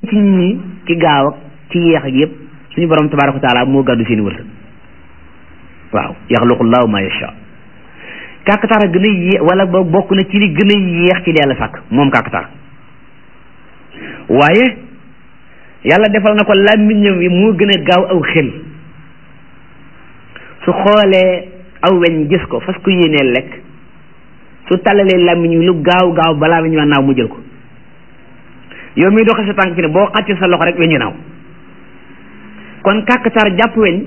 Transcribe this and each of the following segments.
ci ñi ci gaaw ak ci yéex ak yëpp suñu borom tabaraka wa taala moo gàddu seeni wërsëg waaw yaxluqu llahu ma yasha kàkkatar a gën a yéex wala ba bokk na ci li gën a yéex ci li yàlla sàkk moom kàkkatar waaye yàlla defal na ko làmmiñam wi moo gën a gaaw aw xel su xoolee aw weñ gis ko fas ko yéenee lekk su tàllalee làmmiñ wi lu gaaw gaaw balaa weñ wa naaw mu jël ko yow miy doxe sa tànk fi ne boo xàccee sa loxo rek weñu naaw kon kàkkatar jàpp weñ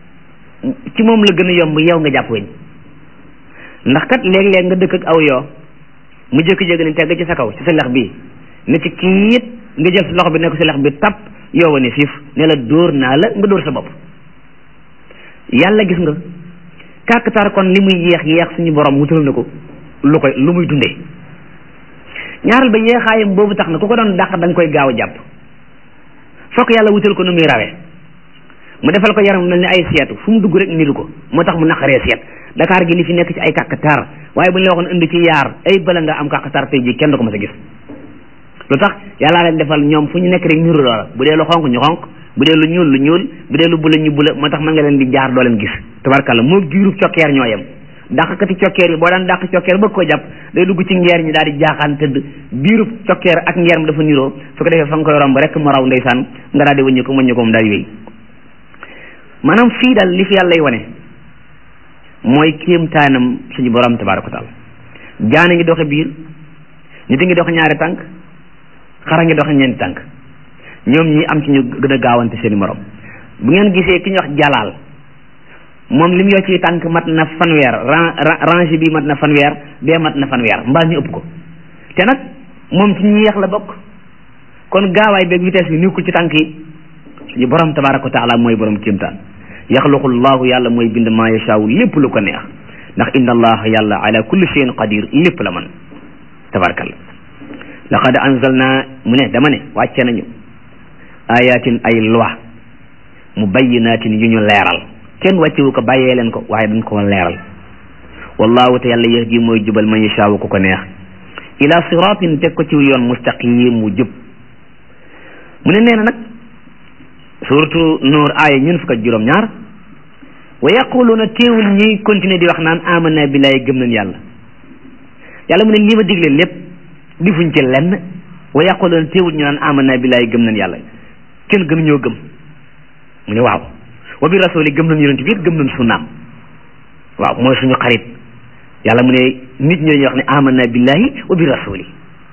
ci moom la gën a yomb yow nga jàpp weñ ndax kat léeg-léeg nga dëkk ak aw yoo mu jékki-jékki ne tegg ci sa kaw ci sa lex bii ne ci kiit nga jël sa loxo bi nekk sa lex bi tap yow ne siif ne la dóor naa la nga dóor sa bopp yàlla gis nga kàkkatar kon li muy yeex yeex suñu borom wutal na ko lu koy lu muy dundee ñaaral ba yeexaayam boobu tax na ku ko doon dàq da nga koy gaaw a jàpp fokk yàlla wutal ko nu muy rawee mu defal ko yaram mel ni ay seetu fu mu dugg rek niru ko moo tax mu naqaree seet Dakar gi li fi nekk ci ay kàkkatar waaye bu ñu la waxoon indi ci yaar ay bala nga am kàkkatar tey ji kenn du ko mës a gis lu tax yàllaa leen defal ñoom fu ñu nekk rek niru loola bu dee lu xonk ñu xonk bu dee lu ñuul lu ñuul bu dee lu bula ñu bula moo tax mën nga leen di jaar doo leen gis tabarkàlla moo giirub cokkeer ñoo yem dàqkati cokkeer yi boo daan dàq cokkeer bëgg ko jàpp day dugg ci ngeer ñi daal di jaaxaan tëdd biirub cokkeer ak ngeer mi dafa niroo su ko defee fa nga koy romb rek mu raw ndeysaan nga daal di wëññi ko wëññi ko mu daal di wéy maanaam fii daal li fi yàlla lay wane mooy kéemtaanam suñu borom tabaraka wa taala jaana ngi doxe biir nit a ngi doxe ñaari tànk xara ngi doxe ñeenti tànk ñoom ñi am ci ñu gën a gaawante seeni morom bu ngeen gisee ki ñu wax jalaal moom li mu yor ci tànk mat na fanweer range bi mat na fanweer bee mat na fanweer mbaa ñu ëpp ko te nag moom ci ñi yeex la bokk kon gaawaay beeg vitesse bi nekkul ci tànk yi suñu borom tabaraka wa taala mooy borom kéemtaan yaxluqu llahu yàlla mooy bind maa yashaawu lépp lu ko neex ndax inna allaha yàlla ala kulli shay'in qadir lépp la man tabarakallah laqad anzalna mu ne dama ne wàcce nañu ayatin ay loi mubayyinatin yu ñu leeral kenn wàccewu ko bàyyee leen ko waaye dañ ko leeral wallahu te yàlla yahdi mooy jubal man yashaawu ku ko neex ila siratin teg ko ci yoon mustaqim mu jub mu ne nee na nag suratu nuur aaya ñun fukk ak juróom ñaar wa yaquluuna teewul ñuy continuer di wax naan amanna billahi gëm nañ yàlla yàlla mu ne lii ma digle lépp difuñ ci lenn wa yaquluuna teewul ñu naan amanna billahi gëm nañ yàlla kenn gënu ñoo gëm mu ne waaw wa bi rasuli gëm nañ yonent bi it gëm nañ sunnaam waaw mooy suñu xarit yàlla mu ne nit ñooñu wax ne amanna billahi wa bi rasuli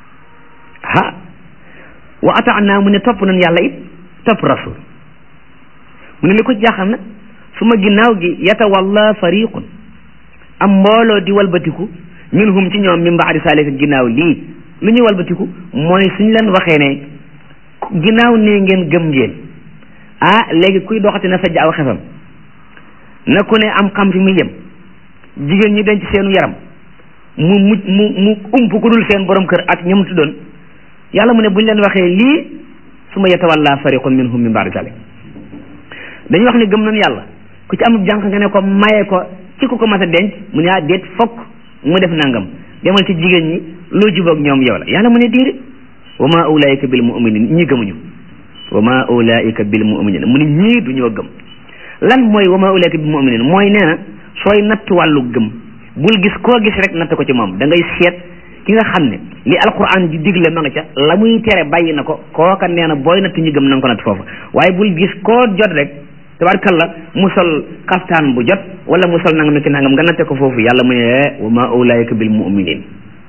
ah wa ataana mu ne topp nañ yàlla it topp rasul mu ne li ko jaaxal nag su ma ginnaaw gi yatawalla fariqun am mbooloo di walbatiku minhum ci ñoom min baadi saalika ginnaaw lii lu ñuy walbatiku mooy suñ leen waxee ne ginnaaw nee ngeen gëm ngeen ah léegi kuy doxati na sajj aw xefam na ku ne am xam fi muy yem jigéen ñi denc seenu yaram mu mu mu mu ump ku dul seen borom kër ak ñam tuddoon yàlla mu ne buñ leen waxee lii su ma yatawalla fariqun minhum min baadi saalika dañuy wax ne gëm nañu yàlla ku ci am jànq nga ne ko maye ko ci ku ko mas a denc mu ne ah déet fokk mu def nangam demal ci jigéen ñi loo jubóog ñoom yow la yàlla mu ne déedéet wa ma ulaika bil mu'minin ñi gëmuñu wa ma ulaika bil mu'minin mu ne ñii du ñoo gëm lan mooy wa ma ulaika bil mu'minin mooy nee na sooy natt wàllu gëm bul gis koo gis rek natt ko ci moom da ngay seet ki nga xam ne li alquran di digle ma nga ca la muy tere bàyyi na ko kooka nee na booy natt ñi gëm na nga ko natt foofu waaye bul gis koo jot rek tabarkalla mu sol xaftaan bu jot wala mu sol nangam ki nangam nga natte ko foofu yàlla mu ne wa ma ulaika bil mu'minin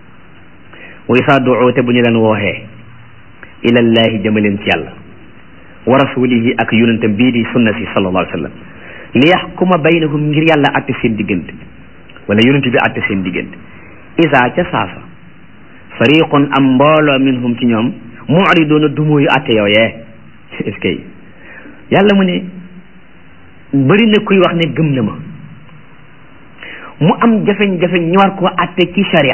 wa isa duu te bu ñu leen wooxee ilallahi jëmaleen ci yàlla wa rasulihi ak yonentam bii di sunna si sallallahu alayhi wa sallam li yaxkuma baynahum ngir yàlla atte seen diggante wala yonent bi atte seen diggante isa ca saasa fariqun am mbooloo minhum ci ñoom mu'ridoona dumóoyu atte yow yee est-ce que yàlla mu ne bëri na kuy wax ne gëm na ma mu am jafeñ-jafeñ ñu war koo atte ci sharia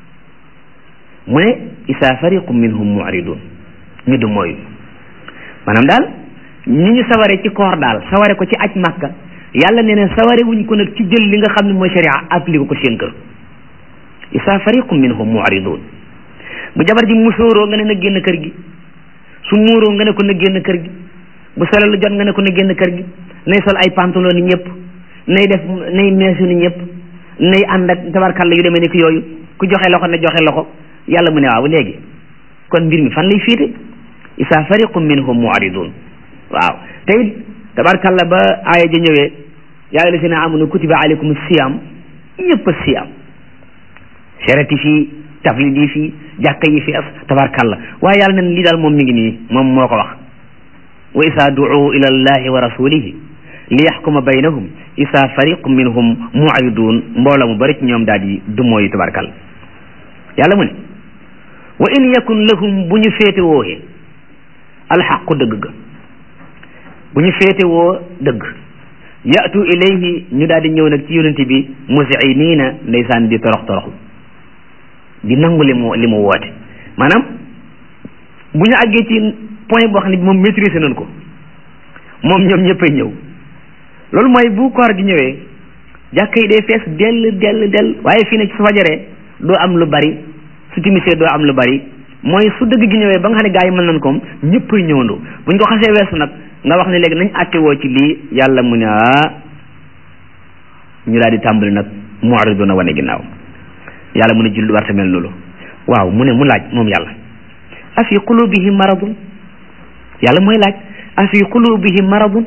mu ne isa fariqu minhum mu'ridun ñu du mooyu maanaam daal ñi ñu saware ci koor daal saware ko ci aj màkka yàlla nee ne saware wuñ ko nag ci jël li nga xam ne mooy sharia appliqué ko seen kër isa fariqu minhum mu'ridun bu jabar ji musóoroo nga ne na génn kër gi su muuroo nga ne ko na génn kër gi bu solo lu jot nga ne ko na génn kër gi nay sol ay pantalon ni ñëpp nay def nay meesu ni ñëpp nay ànd ak tabarkalla yu demee ni ki yooyu ku joxe loxo ne joxe loxo yàlla mu ne waaw léegi kon mbir mi fan lay fiite isa fariqum minhum mu'ridun waaw te it tabarkalla ba aaya ja ñëwee yaa ayyuha llazina amanu kutiba alaykum siyam ñëpp a siyam sereti fii taflid yi fii jàkka yi fi as tabarkalla waaye yàlla nen lii daal moom mi ngi nii moom moo ko wax wa isa du'u ila allahi wa rasulihi li yaxkuma baynahum isa fariqum minhum mu'ridun mbooloo mu bari ci ñoom daal di dumooyu tabarkalla yàlla mu ne wa in yakun lahum bu ñu féete wooyee alxaqu dëgg ga bu ñu féete woo dëgg yatu ilayhi ñu daal di ñëw nag ci yonente bi musiniina ndeysaan di torox toroxlu di nangu li mu li mu woote maanaam bu ñu àggee ci point boo xam ne bi moom maîtriser nañ ko moom ñoom ñëppay ñëw loolu mooy bu koor gi ñëwee jàkka yi day fees dell dell dell waaye fii ne ci su fajaree doo am lu bari su timisee doo am lu bari mooy su dëgg gi ñëwee ba nga xam ne gaa yi mën nañ koom ñëppay ñëwandoo bu ñu ko xasee weesu nag nga wax ne léegi nañ àtte woo ci lii yàlla mu ne ah ñu daal di tàmbali nag mu'riduna wane ginnaaw yàlla mu ne jullit war mel loolu waaw mu ne mu laaj moom yàlla afi qulubihim maradun yàlla mooy laaj afi qulubihim maradun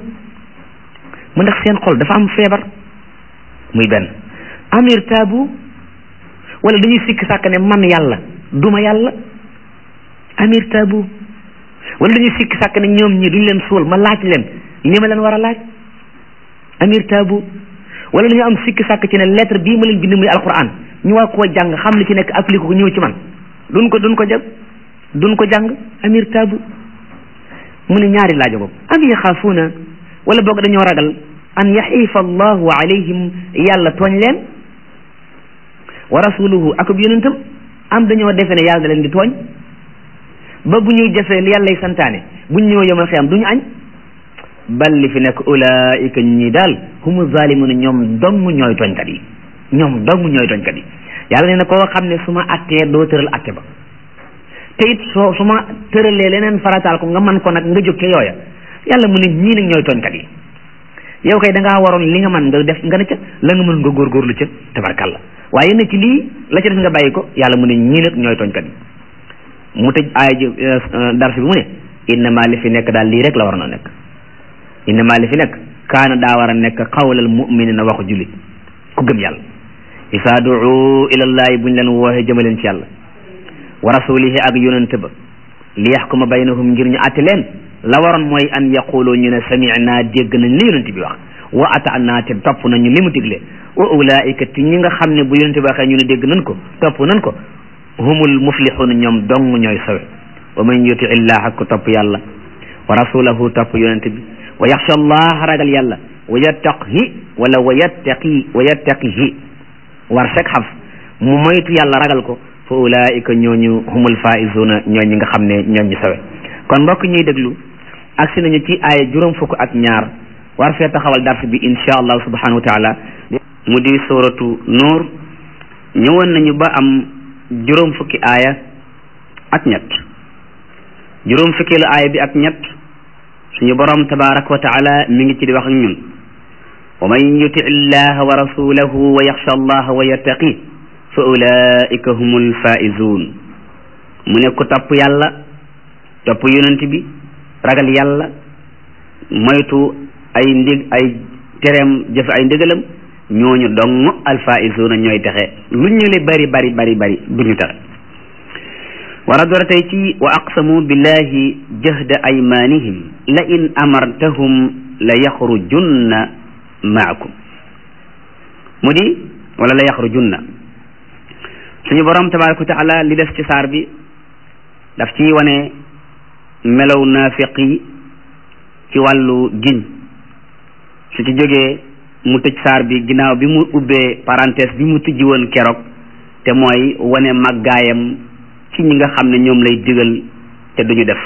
mu ndax seen xol dafa am feebar muy benn amir taabu wala dañuy sikk sàkk ne man yàlla duma yàlla amir taabu wala dañuy sikk sàkk ne ñoom ñi duñ leen suul ma laaj leen li ma leen war a laaj amir taabu wala dañu am sikk sàkk ci ne lettre bii ma leen bind muy alquran ñu war koo jàng xam li ci nekk appliqué ko ñëw ci man duñ ko duñ ko jàng duñ ko jàng amir taabu mu ne ñaari laajo boobu am yaxaafuuna wala boog dañoo ragal an yaxiifa allahu alayhim yàlla tooñ leen wa rasuluhu akub yonentam am dañoo defe ne yàlla da leen di tooñ ba bu ñuy jëfee li yàllay santaane buñ ñëw yomal xiyam du ñu añ bal li fi nekk ulaika ñi daal humu zalimuna ñoom dong ñooy tooñkat yi ñoom dong ñooy tooñkat yi yàlla nee na koo xam ne su ma attee doo tëral atte ba te it soo su ma tëralee leneen farataal ko nga man ko nag nga jóg ca yooya yàlla mu ne ñii nag ñooy tooñkat yi yow kay da ngaa waroon li nga man nga def nga ne ca la nga mën nga góorgóorlu ca tabarkalla waaye ne ci lii la ca def nga bàyyi ko yàlla mu ne ñii nag ñooy tooñkat yi mu tëj aaya ji dars bi mu ne innama li fi nekk daal lii rek la war na nekk innama li fi nekk kaana daa war a nekk xawlal muminina waxu jullit ku gëm yàlla isaa duu ilallahi buñ leen wooxee jëmaleen ci yàlla wa rasulihi ak yonente ba li yaxkuma baynahum ngir ñu àtte leen la waroon mooy an yaqulu ñu ne sami'na dégg nañ li yonente bi wax wa ata'na te topp nañu li mu digle wa ulaika ti ñi nga xam ne bu yonente bi waxee ñu ne dégg nañ ko topp nañ ko humul muflixuun ñoom dong ñooy sawe wa man yuti illaha ku topp yàlla wa rasulahu topp yonente bi wa yaxsha allah ragal yàlla wa yattaqi wala wa yattaqi wa yattaqihi war sek xaf mu moytu yàlla ragal ko fa ulaika ñooñu humul faizuna ñooy ñi nga xam ne ñoom ñu sawe kon mbokk ñuy déglu agsi nañu ci aaya juróom fukk ak ñaar war fee taxawal dars bi insha allah subhanahu wa taala mu di suratu nuur ñëwoon nañu ba am juróom fukki aaya ak ñett juróom fukkeelu aaya bi ak ñett suñu borom tabaraka wa taala mi ngi ci di wax ak ñun wa man yuti illaha wa rasulahu wa yaxsha allaha wa yattaqi fa ulaika humul faizun mu ne ku topp yàlla topp yonent bi ragal yàlla moytu ay ndig ay tereem jëf ay ndigalam ñooñu dong alfaizuna ñooy texe lu ñu le bari bari bari bari duñu texe war a door tey ci wa aqsamu billahi jahda aymanihim la in amartahum la yaxrujunna maakum mu di wala la yaxrujunna suñu borom tabaraka wa taala li des ci saar bi daf ci wane melow naafiq yi ci wàllu giñ su ci jógee mu tëj saar bi ginnaaw bi mu ubbee parenthèse bi mu tijji woon keroog te mooy wane màggaayam ci ñi nga xam ne ñoom lay digal te duñu def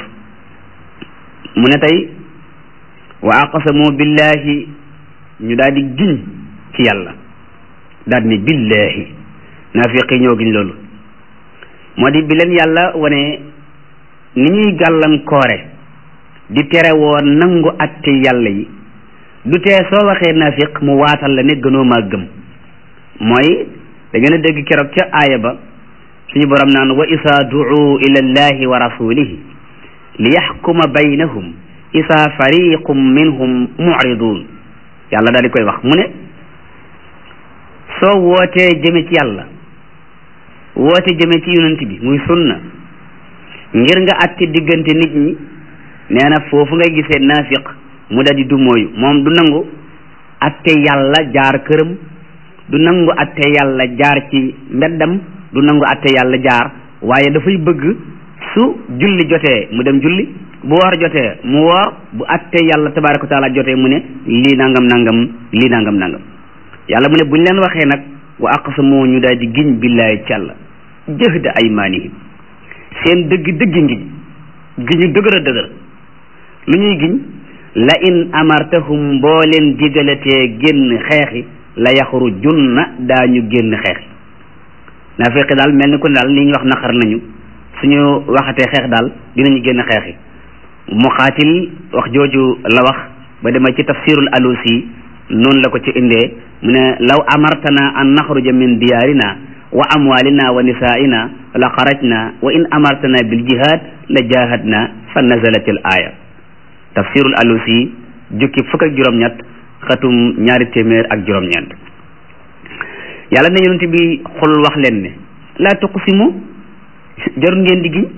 mu ne tey wa aqsamu billahi ñu daal di giñ ci yàlla daal di ne billahi naafiq yi ñoo giñ loolu moo di bi leen yàlla wane ni ñuy gàllankoore di tere woo nangu atte yàlla yi du tee soo waxee naafiq mu waatal la ne gënoo maa gëm mooy da ngeen a dégg keroog ca aaya ba suñu borom naan wa isa duu ila allahi wa rasulihi li yaxkuma baynahum isa fariqum minhum muridun yàlla daal di koy wax mu ne soo wootee jëme ci yàlla woote jëme ci yonent bi muy sunna ngir nga atte diggante nit ñi nee na foofu ngay gisee naafiq mu da di du mooyu moom du nangu atte yàlla jaar këram du nangu atte yàlla jaar ci mbeddam du nangu atte yàlla jaar waaye dafay bëgg su julli jotee mu dem julli bu woor jotee mu woor bu atte yàlla tabaraka wa taala jotee mu ne lii nangam nangam lii nangam nangam yàlla mu ne buñ leen waxee nag wa aqsamu ñu daal di giñ billaahi ci yàlla jëhda aymaanihim seen dëgg dëgg ngiñ giñu dëgër a dëgër lu ñuy giñ la in amartahum boo leen digalatee génn xeexi la yaxrujunna daañu génn xeexi naafiqi daal mel ni ko daal li ñu wax naqar nañu suñu waxatee xeex daal dinañu génn xeexi muqaatil wax jooju la wax ba demee ci tafsirul alusi noonu la ko ci indee mu ne law amartana an naxruja min diyaarina wa amwalina wa nisaa'ina la xarajna wa in amartana bil jihad la jahadna fa nazalat al aya tafsirul alusi jukki fukk ak juróom-ñett xatum ñaari téeméer ak juróom-ñeent yàlla ne yonent bi xul wax leen ne laa tuqsimu jarul ngeen di giñ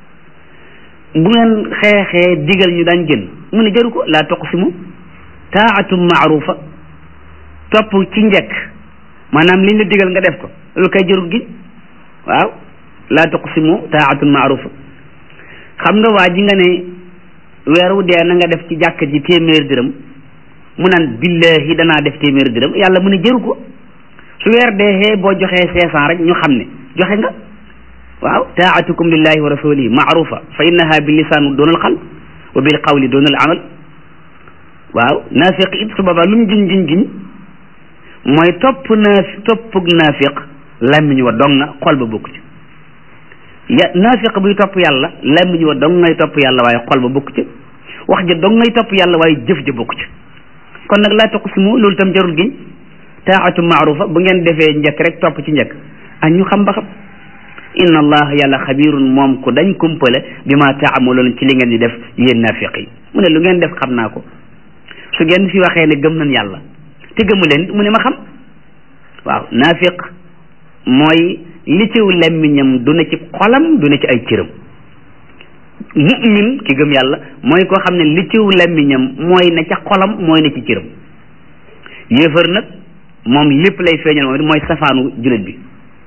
bu ngeen xeexee digal ñu daan génn mu ne jaru ko laa tuqsimu taatum maarufa topp ci njekk maanaam liñ la digal nga def ko loolu kay jarul giñ waaw laa tuqsimu taatun maarufa xam nga waa ji nga ne weer wu dee na nga def ci jàkk ji téeméer dërëm mu naan billahi danaa def téeméer dërëm yàlla mu ne jëru ko su weer deexee boo joxee cinq cent rek ñu xam ne joxe nga waaw taatukum lillahi wa rasulihi maarufa fa innaha bi lisaan doonal xal wa bil qawli doonal amal waaw naafiq it su boobaa lu mu giñ giñ giñ mooy topp naafi toppug naafiq làmmiñ wa dong na xol ba bokk ci ya naafiq buy topp yàlla làmmiñ wa dong ngay topp yàlla waaye xol ba bokk ci wax ja dong ngay topp yàlla waaye jëf ja bokk ci kon nag laa tuqsimu loolu tam jarul giñ taatu maarufa bu ngeen defee njëkk rek topp ci njëkk ak ñu xam ba xam inna allah yàlla xabirun moom ku dañ kumpale bi ma taamaloon ci li ngeen di def yéen naafiq yi mu ne lu ngeen def xam naa ko su ngeen fi waxee ne gëm nañ yàlla te gëmu leen mu ne ma xam waaw naafiq mooy li ciw lemmiñam du ne ci xolam du ne ci ay cëram mu'min ki gëm yàlla mooy koo xam ne li ciw lemmiñam mooy ne ca xolam mooy ne ci cëram yéefar nag moom lépp lay feeñal moom it mooy safaanu jullit bi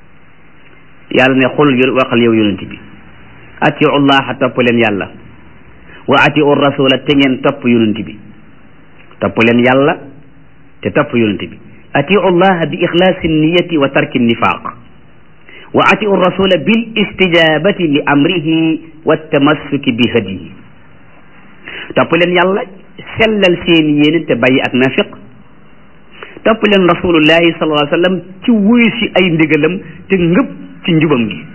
yàlla ne xul waxal yow yonent bi atiu llaha topp leen yàlla wa atiu rasula te ngeen topp yonent bi topp leen yàlla te topp yonent bi atiu llaha bi ixlaasi niyati wa tarki nifaq wa atiu rasula bil istijabati li amrihi wa tamassuki bi hadiyi topp leen yàlla sellal seen yéene te bàyyi ak nafiq topp leen rasulullahi sallallahu alayhi wa sallam ci wuyu si ay ndigalam te ngëpp ci njubam gi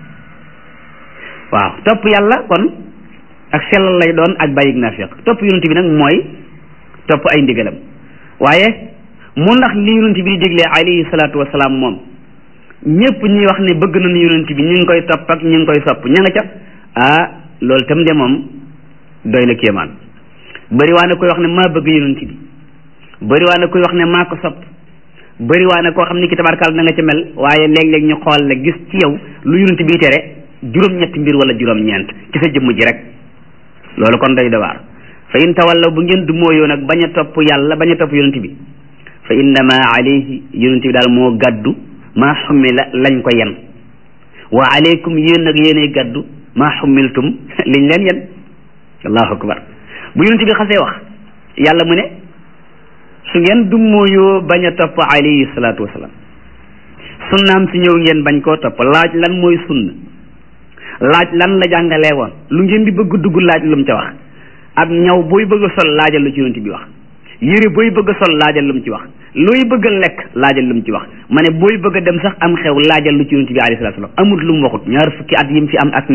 waaw topp yàlla kon ak sellal lay doon ak bàyyi ak nafiq topp yonent bi nag mooy topp ay ndigalam waaye mu ndax li yonent bi di déglee alayhi salaatu wasalaam moom ñëpp ñuy wax ne bëgg nañu yonent bi ñu ngi koy topp ak ñu ngi koy sopp ña nga ca ah loolu tam de moom doy na kéemaan bëri waa na koy wax ne maa bëgg yonent bi bëri waa na koy wax ne maa ko sopp bëri waa na koo xam ni ki tabarkaal na nga ca mel waaye léeg-léeg ñu xool la gis ci yow lu yonent bi tere juróom-ñetti mbir wala juróom-ñeent ci sa jëmm ji rek loolu kon doy dawaar fa in tawallaw bu ngeen du mooyoo nag bañ a topp yàlla bañ a topp yonent bi fa innama alayhi yonent bi daal moo gàddu maa xummila lañ ko yen wa aleykum yéen nag yéenay gàddu maa xummiltum liñ leen yen allahu akbar bu yonent bi xasee wax yàlla mu ne su ngeen du mooyoo bañ a topp alayhi salaatu wasalaam sunnaam si ñëw ngeen bañ koo topp laaj lan mooy sunna laaj lan la jàngalee woon lu ngeen di bëgg dugg laaj lu mu ca wax ab ñaw booy bëgg a sol laajal lu ci yonent bi wax yére booy bëgg a sol laajal lu mu ci wax looy bëgg a lekk laajal lu mu ci wax ma ne booy bëgg a dem sax am xew laajal lu ci yonent bi alayhi salaatu salaam amul lu mu waxut ñaar fukki at yi mu fi am ak ñett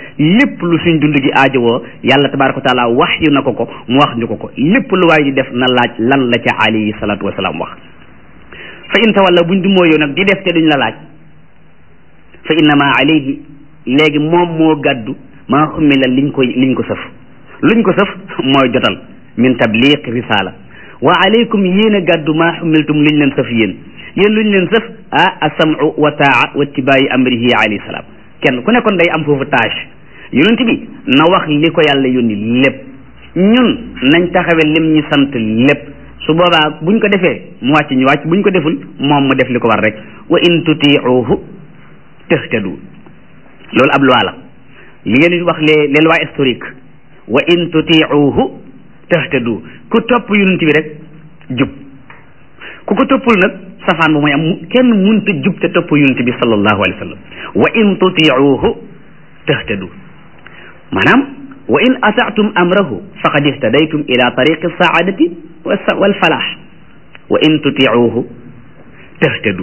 lépp lu suñ dund gi aajowoo yàlla tabaraka wa taala wax yu na ko ko mu wax ñu ko ko lépp lu waay di def na laaj lan la ca alayhi salaatu wasalaam wax fa in tawalla buñ du mooyoo nag di def te duñ la laaj fa innama alayhi léegi moom moo gàddu maa xummila liñ koy liñ ko sëf luñ ko sëf mooy jotal min tabliq risala wa alaykum yéen a gàddu maa xummiltum liñ leen sëf yéen yéen luñ leen sëf ah asamu wa taa wa tibaayi amrihi alayhi salaam kenn ku nekkoon day am foofu tâche yonent bi na wax li ko yàlla yónni lépp ñun nañ taxawe lim ñu sant lépp su boobaa buñ ko defee mu wàcc ñu wàcc buñ ko deful moom mu def li ko war rek wa in tutiuhu tahtadu loolu ab loi la li ngeen di wax les les lois historiques wa in tutiuhu tahtadu ku topp yonent bi rek jub ku ko toppul nag safaan bu mooy am kenn munta jub te topp yonent bi sallallahu alayhi wa sallam wa in tutiuhu tahtadu maanaam wa in ataatum amrahu faqad ihtadaytum ila tariqi saadati wal falaax wa in tutiuhu tahtadu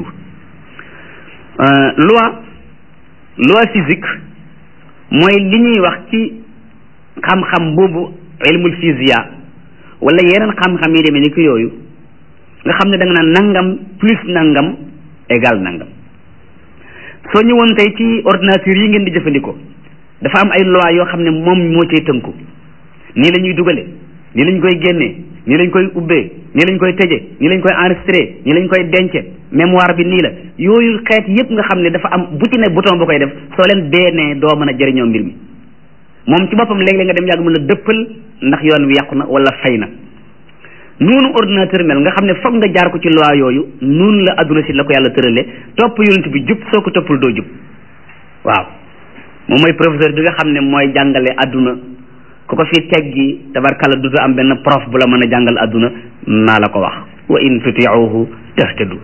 loi loi physique mooy li ñuy wax ci xam-xam boobu ilmul physiya wala yeneen xam-xam yi demee ni ki yooyu nga xam ne da nga naan nangam plus nangam égal nangam soo ñëwoon tey ci ordinateur yi ngeen di jëfandikoo dafa am ay loi yoo xam ne moom moo cay tënku nii la ñuy dugale nii lañ koy génnee nii lañ koy ubbee nii lañ koy tëje nii lañ koy enregistré nii lañ koy dence mémoire bi nii la yooyu xeet yépp nga xam ne dafa am bu ci ne bouton bu koy def soo leen beenee doo mën a jëriñoo mbir mi moom ci boppam léeg-léeg nga dem yàgg mën a dëppal ndax yoon wi yàqu na wala fay na noonu ordinateur mel nga xam ne foog nga jaar ko ci loi yooyu noonu la adduna si la ko yàlla tërale topp yonent bi jub soo ko toppul doo jub waaw moom mooy professeur bi nga xam ne mooy jàngale adduna ku ko fi teggi tabarkalla du am benn prof bu la mën a jàngal adduna naa la ko wax wa in tutiuhu tahtadu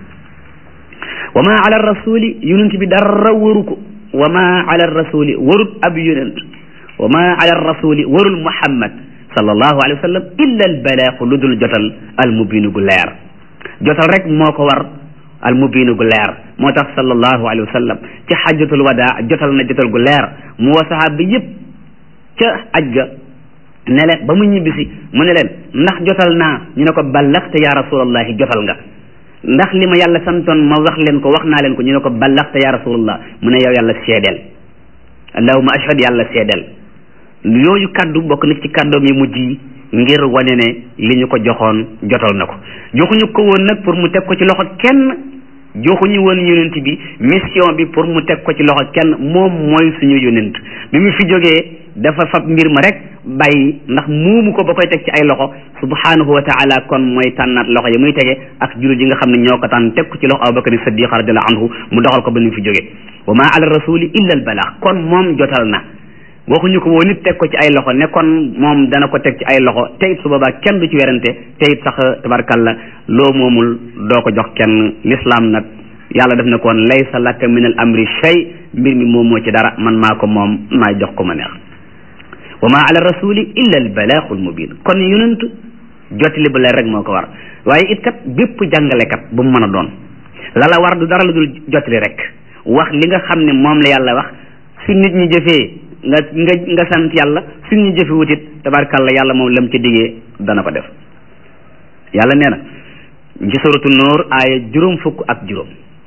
wa ma ala rasuli yonent bi dara waru ko wa ma ala rasuli warut ab yonent wa ma ala rasuli warul muhammad sallallahu alayhi wa sallam illa al balaaxu lu dul jotal al mubinu gu leer jotal rek moo ko war al mubinu gu leer moo tax sallallahu alayhi wa sallam ci xajjatul wadaa jotal na jotal gu leer mu wa sahaaba yëpp ca aj ga ne leen ba mu ñibbisi mu ne leen ndax jotal naa ñu ne ko ballaxte ya rasulallahi jotal nga ndax li ma yàlla santoon ma wax leen ko wax naa leen ko ñu ne ko ballaxte ya rasulallah mu ne yow yàlla seedeel allahuma ashhad yàlla seedeel yooyu kaddu bokk na ci kàddoom yi mujj yi ngir wane ne li ñu ko joxoon jotal na ko joxuñu ko woon nag pour mu teg ko ci loxo kenn joxuñu woon yonent bi mission bi pour mu teg ko ci loxo kenn moom mooy suñu yonent bi mu fi jógee dafa fab mbir ma rek bàyyi ndax muumu ko ba koy teg ci ay loxo subhanahu wa taala kon mooy tànnaat loxo yi muy tege ak jullit yi nga xam ne ñoo ko tànn teg ko ci loxo abubakar siddiq radiallahu anhu mu doxal ko ba ni mu fi jógee wa ma ala rasuli illa al balaax kon moom jotal na waxuñu ko woon nit teg ko ci ay loxo ne kon moom dana ko teg ci ay loxo te it su boobaa kenn du ci werante te it sax tabarkalla loo moomul doo ko jox kenn l'islam nag yàlla def na koon laysa laka min al amri shay mbir mi moom moo ci dara man maa ko moom maa jox ko ma neex wa ma ala rasuli illa al balaaxul mubin kon yonent jottali ba leer rek moo ko war waaye it kat bépp jàngalekat bu mu mën a doon la la war du dara lu dul jottali rek wax li nga xam ne moom la yàlla wax su nit ñi jëfee nga nga nga sant yàlla su ñu jëfe wutit tabarkalla yàlla moom lam ci diggee dana ko def yàlla nee na ci suratu nuur aaya juróom fukk ak juróom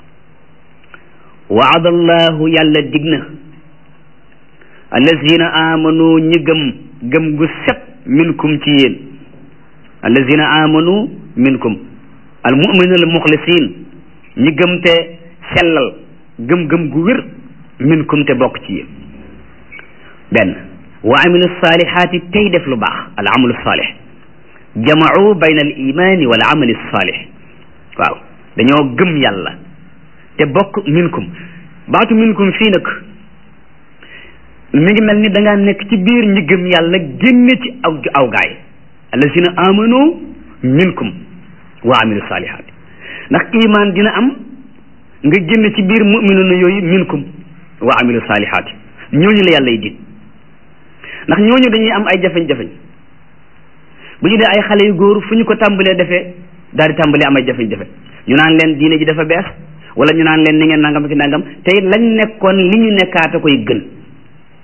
waadallahu yàlla dig na allazina amanu ñi gëm gëm gu set minkum ci yéen allazina amanu minkum al muminuna al muxlisin ñi gëm te sellal gëm-gëm gu wér minkum te bokk ci yéen benn wa amilu salihaati tey def lu baax al amalu salih jamau bayna al imani wal amali salih waaw dañoo gëm yàlla te bokk minkum baatu minkum fii nag mi ngi mel ni da ngaa nekk ci biir ñi gëm yàlla génne ci aw aw gaay allazina amanu minkum wa amilu salihaati ndax iman dina am nga génn ci biir muminuna yooyu minkum wa amilu salihaati ñooñu la yàlla y dig ndax ñooñu dañuy am ay jafeñ-jafeñ bu ñu dee ay xale yu góor fu ñu ko tàmbalee defee daal di tàmbalee am ay jafeñ-jafe ñu naan leen diine ji dafa bees wala ñu naan leen ni ngeen nangam ki nangam te it lañ nekkoon li ñu nekkaate koy gën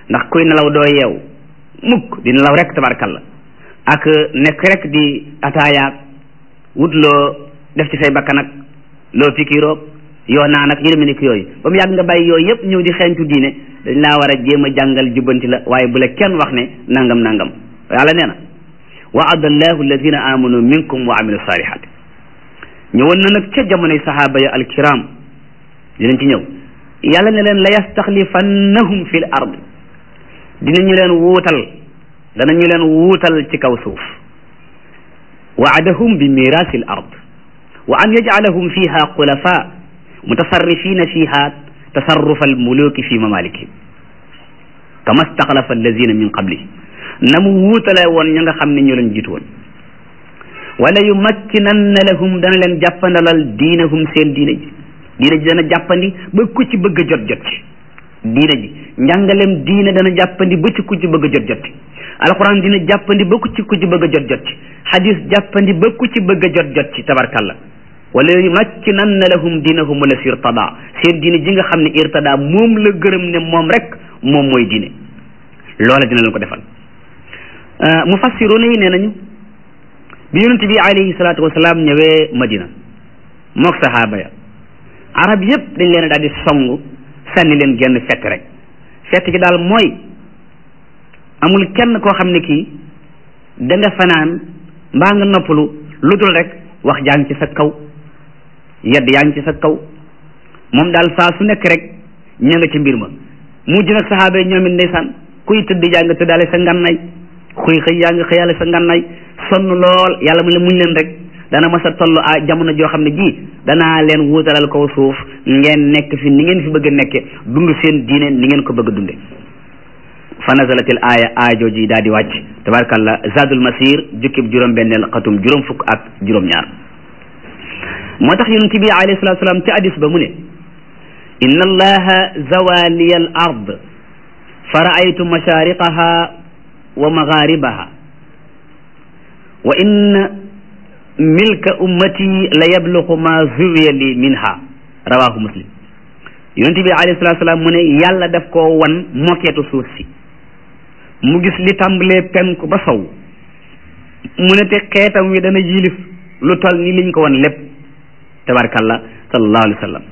ndax kuy nelaw doo yeew mukk di nelaw rek tabarkalla ak nekk rek di ataayaak wut loo def ci say bakkan ak loo fikiroog yoo naan ak yu demee ni yooyu ba mu yàgg nga bàyyi yooyu yëpp ñëw di xeeñtu diine dañ laa war a jéem a jàngal jubbanti la waaye bu la kenn wax ne nangam nangam yàlla nee na waada allahu alladina amanu minkum wa amilu salihat ñëwoon na nag ca jamonoy sahaaba ya alkiram dinañ ci ñëw yàlla ne leen la yastaxlifannahum fi l ard dinañu leen wuutal danañu leen wuutal ci kaw suuf waadahum bi mirasi l ard wa an yajcalahum fiha xulafa mutasarrifina fiha tasarrufa almuluki fi mamaliki kama staxlafa allazina min qablihim na mu wuutale woon ña nga xam ne ñoo leen jiitu woon wala yumakkinanna lahum dana leen jàppandalal diinahum seen diine ji diine ji dana jàppandi ba ku ci bëgg a jot jot ci diine ji njàngalem diine dana jàppandi ba ci ku ci bëgg a jot jot ci alquran dina jàppandi ba ku ci ku ci bëgg a jot jot ci hadis jàppandi ba ku ci bëgg a jot jot ci tabarkalla wala yumakkinanna lahum diinahum la si irtada seen diine ji nga xam ne irtada moom la gërëm ne moom rek moom mooy diine loola dina leen ko defal mufassiruna yi nee nañu bi yonent bi alayhi salaatu wasalaam ñëwee madina mook sahaaba ya arab yépp dañ leen daal di song sànni leen genn fett rek fett gi daal mooy amul kenn koo xam ne kii da nga fanaan mbaa nga noppalu lu dul rek wax jaa ngi ci sa kaw yedd yaa ngi ci sa kaw moom daal saa su nekk rek ña nga ci mbir ma mujj nag sahaaba yi ñoom it ndeysaan kuy tëdd yaa nga tëddaale sa ngannay xuy xëy yaa nga xëyaale sa ngannay sonn lool yàlla mu ne muñ leen rek dana mas a toll a jamono joo xam ne ji danaa leen wuutalal kaw suuf ngeen nekk fi ni ngeen fi bëgg a nekke dund seen diine ni ngeen ko bëgg a dunde fa nazalatil aaya aaya jooji daal di wàcc tabarakallah zadul masir jukkib juróom benneel xatum juróom fukk ak juróom ñaar moo tax yonent bi alayhi salatu salaam ci hadis ba mu ne inna allaha zawaliya al ard fa raaytu mashariqaha wa magharibaha wa inna milka ummati la yabluqu ma zuwiya li minha rawahu muslim yonent bi alayhi salatu salaam mu ne yàlla daf koo wan mokeetu suuf si mu gis li tàmbalee penku ba sow mu ne te xeetam wi dana yilif lu tol ni liñ ko wan lépp tabarakallah sallallahu alayhi wa sallam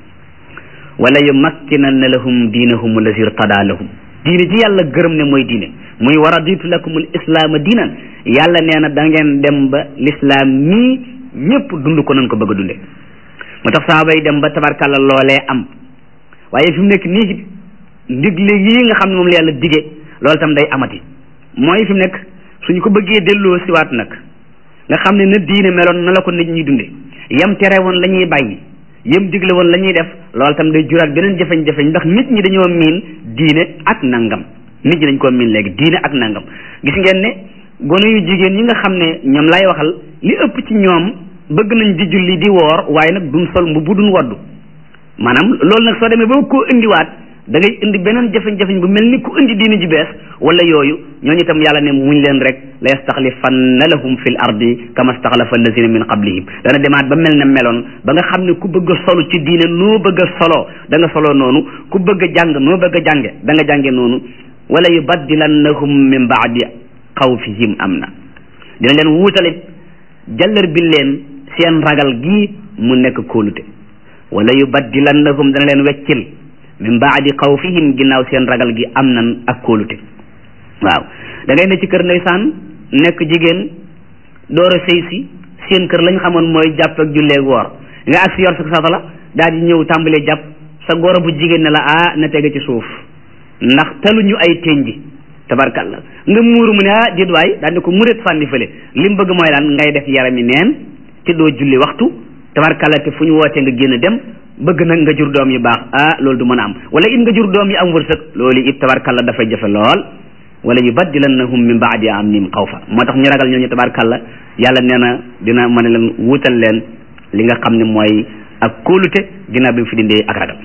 wala yumakkinanna lahum diinahum allazi irtada lahum diine ji yàlla gërëm ne mooy diine muy wa raditu lakum al islaama diinan yàlla nee na da ngeen dem ba l'islam mii ñëpp dund ko nañ ko bëgg a dunde moo tax saaba yi dem ba tabarkalla loolee am waaye fi mu nekk nii ndigle yii nga xam ne moom la yàlla dige loolu tam day amati mooy fi mu nekk suñu ko bëggee delloo siwaat nag nga xam ne na diine meloon na la ko nit ñi dunde yam tere woon la ñuy bàyyi yam digle woon la ñuy def loolu tam day juraat beneen jafeñ-jafeñ ndax nit ñi dañoo miin diine ak nangam nit ñi dañ koo miin léegi diine ak nangam gis ngeen ne gone yu jigéen ñi nga xam ne ñoom lay waxal li ëpp ci ñoom bëgg nañ di julli di woor waaye nag duñ sol mbubb duñ waddu maanaam loolu nag soo demee ba koo indiwaat da ngay indi beneen jafeñ-jafeñ bu mel ni ku indi diine ji bees wala yooyu ñooñu itam yàlla ne muñ leen rek la yastaxlifanna lahum fi l ardi kama staxlafa allazina min qablihim dana demaat ba mel ne meloon ba nga xam ne ku bëgg a solu ci diine noo bëgg a soloo da nga soloo noonu ku bëgg a jàng noo bëgg a jànge da nga jànge noonu wala yubaddilannahum min baadi xawfihim am na dina leen wuutale jallar bi leen seen ragal gii mu nekk kóolute wala yubaddilannahum dana leen weccil min baadi xawfihim ginnaaw seen ragal gi am nan ak kóolute waaw da ngay ne ci kër ndeysaan nekk jigéen door a sëy si seen kër lañ xamoon mooy jàpp ak julleeg woor nga ak si yor sa satala daal di ñëw tàmbalee jàpp sa goro bu jigéen ne la ah na tege ci suuf ndax taluñu ay tenji tabarkalla nga muuru mu ne ah déet waay daal di ko muret sànni fële li mu bëgg mooy lan ngay def yarami neen te doo julli waxtu tabarkalla te fu ñu wootee nga génn dem bëgg nag nga jur doom yu baax ah loolu du mën a am wala it nga jur doom yu am wërsëg loolu it tabarkalla dafay jafe lool wala yubaddilannahum min baadi amnihim xawfa moo tax ñu ragal ñooñu tabarkalla yàlla nee na dina mën a leen wuutal leen li nga xam ne mooy ak kóolute ginnaaw bi mu fi dindee ak ragal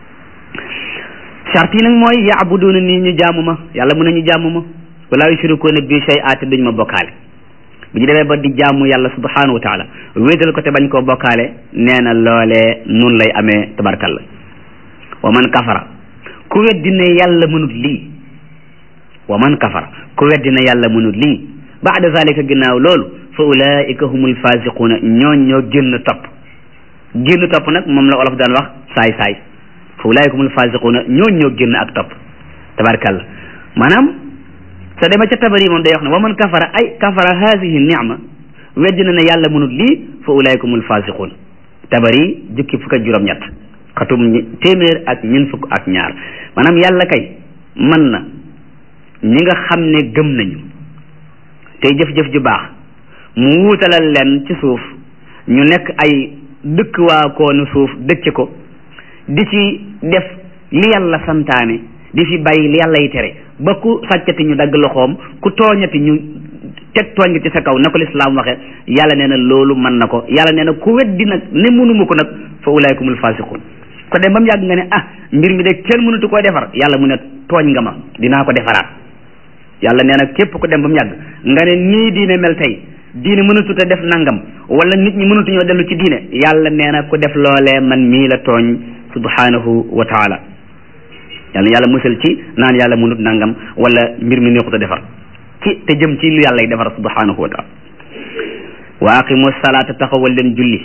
charte yi nag mooy yaabuduuna nii ñu jaamu ma yàlla mën nañu jaamu ma wala yushrikuuna bi shay'an te duñ ma bokkaale bu ñu demee ba di jaamu yàlla subhanahu wa taala wéetal ko te bañ koo bokkaale nee na loolee nun lay amee tabarkalla wa man kafara ku weddi ne yàlla mënut lii wa man kafara ku weddi na yàlla mënut lii baada zalika ginnaaw loolu fa ulaika humul fasiquuna ñooñ ñoo génn topp génn topp nag moom la olof daan wax saay saay fa ulaika humul fasiquuna ñooñ ñoo génn ak topp tabarkalla maanaam sa dema ca tabari moom day wax ne wa man kafara ay kafara hadihi nicma weddi na ne yàlla mënut lii fa ulaika humul fasiquun tabari jukki fukk ak juróom-ñett xatum téeméer ak ñun fukk ak ñaar maanaam yàlla kay mën na ñi nga xam ne gëm nañu tey jëf-jëf ju baax mu wuutalal leen ci suuf ñu nekk ay dëkk waa koonu suuf dëkk ko di ci def li yàlla santaane di fi bàyyi li yàlla yi tere ba ku sàccati ñu dagg loxoom ku tooñati ñu teg tooñ nga ci sa kaw na ko lislaam waxe yàlla nee na loolu mën na ko yàlla nee na ku weddi nag ne mënuma ko nag fa ulaykumul fasiqun ko dem ba mu yàgg nga ne ah mbir mi de kenn mënatu koo defar yàlla mu ne tooñ nga ma dinaa ko defaraat yàlla nee na képp ku dem ba mu yàgg nga ne nii diine mel tey diine mënatut a def nangam wala nit ñi mënatuñoo dellu ci diine yàlla nee na ku def loolee man mii la tooñ subhanahu wa taala yàlla yàlla musal ci naan yàlla mënut nangam wala mbir mi neexut a defar ci te jëm ci lu yàlla y defar subhanahu wa taala wa aqimu salaata taxawal leen julli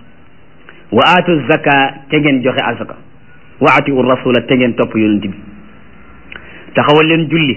wa aatu zaka te ngeen joxe azaka wa atiu rasula te ngeen topp yonent bi taxawal leen julli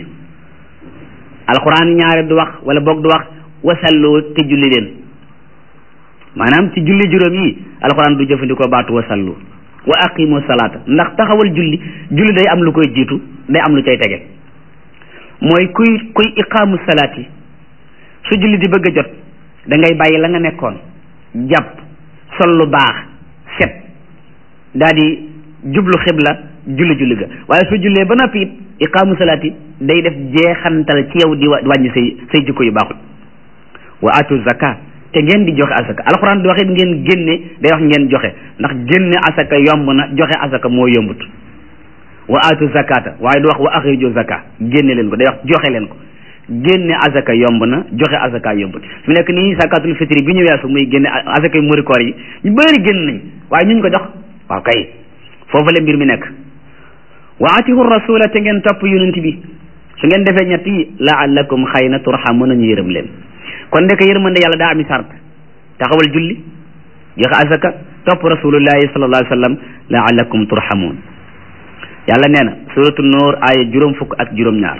alquran ñaare du wax wala boog du wax wasallu te julli leen maanaam ci julli juróom yi alquran du jëfandikoo baatu wasallu wa aqimu salaata ndax taxawal julli julli day am lu koy jiitu day am lu cay tege mooy kuy kuy iqaamu salaat yi su julli di bëgg a jot da ngay bàyyi la nga nekkoon jàpp sol lu baax set daa di jublu xibla julli julli ga waaye su jullee ba noppi it iqaamu salaat yi day def jeexantal ci yow di wàññi say say jikko yu baaxul wa atu zaka te ngeen di joxe asaka alxuraan di wax it ngeen génne day wax ngeen joxe ndax génne asaka yomb na joxe asaka moo yombut wa atu zakata waaye du wax wa axriju zaka génne leen ko day wax joxe leen ko génne asaka yomb na joxe asaka yombut fi nekk nii zakatul fitri bi ñu weesu muy génne asaka yu muri koor yi ñu bëri génn nañ waaye ñu ko jox waaw kay foofu la mbir mi nekk wa atihu rasula te ngeen topp yonent bi su ngeen defee ñett yi laallakum xëy na turxamu nañu yërëm leen kon ndeke yërmande yàlla daa ami sart taxawal julli joxe asaka topp rasulullahi sallallahu alayhi wa sallam laallakum turxamuun yàlla nee na suratu nuur aaya juróom fukk ak juróom ñaar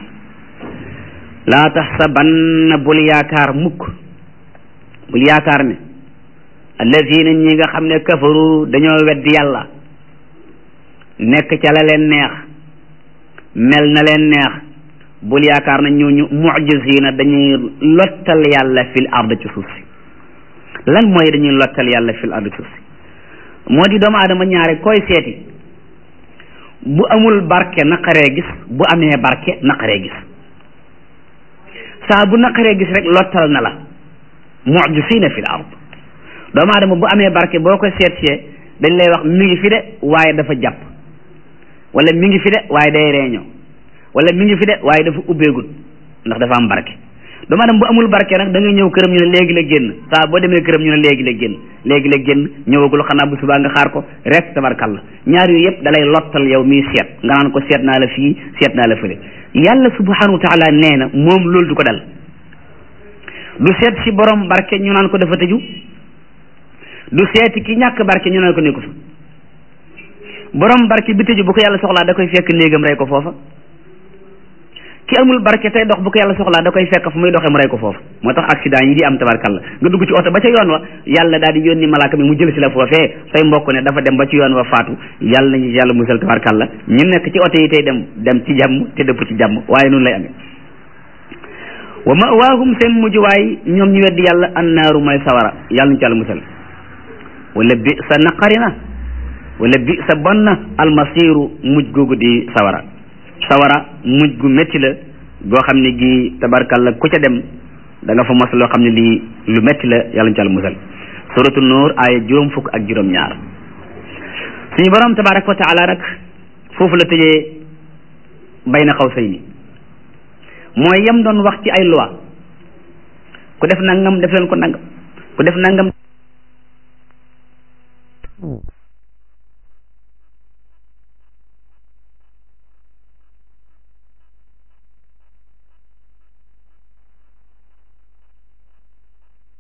laa taxsabanna bul yaakaar mukk bul yaakaar ne allazina ñi nga xam ne kafaru dañoo weddi yàlla nekk ca la leen neex mel na leen neex bul yaakaar na ñooñu mujisina dañuy lottal yàlla fil ard ci suuf si lan mooy dañuy lottal yàlla fil ard ci suuf si moo di doomu aadama ñaare koy seeti bu amul barke naqaree gis bu amee barke naqaree gis saa bu naqaree gis rek lottal na la mujisina fil ard doomu aadama bu amee barke boo ko seet see dañ lay wax mi ngi fi de waaye dafa jàpp wala mi ngi fi de waaye day reeñoo wala mi ngi fi de waaye dafa ubbeegul ndax dafa am barke doomu aadama bu amul barke nag da ngay ñëw këram ñu ne léegi la génn saa boo demee këram ñu ne léegi la génn léegi la génn ñëwagul xanaa bu subaa nga xaar ko rek tabarkalla ñaar yooyu yëpp dalay lottal yow miy seet nga naan ko seet naa la fii seet naa la fële yàlla subhanahu wa taala nee na moom loolu du ko dal du seet si borom barke ñu naan ko dafa tëju du seeti ki ñàkk barke ñu naan ko nekku fa borom barke bi tëju bu ko yàlla soxlaa da koy fekk néegam rey ko foofa ki amul barke tey dox bu ko yàlla soxlaa da koy fekk fu muy doxee mu rey ko foofu moo tax accident yi di am tabarkalla nga dugg ci oto ba ca yoon wa yàlla daal di yónni malaaka mi mu jël si la foofee say mbokk ne dafa dem ba ci yoon wa faatu yàlla nañu yàlla musal tabarkalla ñu nekk ci oto yi tey dem dem ci jàmm te dëpp ci jàmm waaye noonu lay amee wa mawaahum seen mujjuwaay ñoom ñu weddi yàlla annaaru mooy sawara yàlla nañu ci yàlla musal wala bi sa naqari na wala bi sa bon na almasiru mujj googu di sawara sawara mujj gu métti la goo xam ne gi tabarkalla ku ca dem da nga fa mos loo xam ne lii lu métti la yàlla ñu ci àll musal suratu nuur aaya juróom fukk ak juróom ñaar suñu borom tabaraka wa taala nag foofu la tëjee bay na xaw say ni mooy yem doon wax ci ay loi ku def nangam def leen ko nangam ku def nangam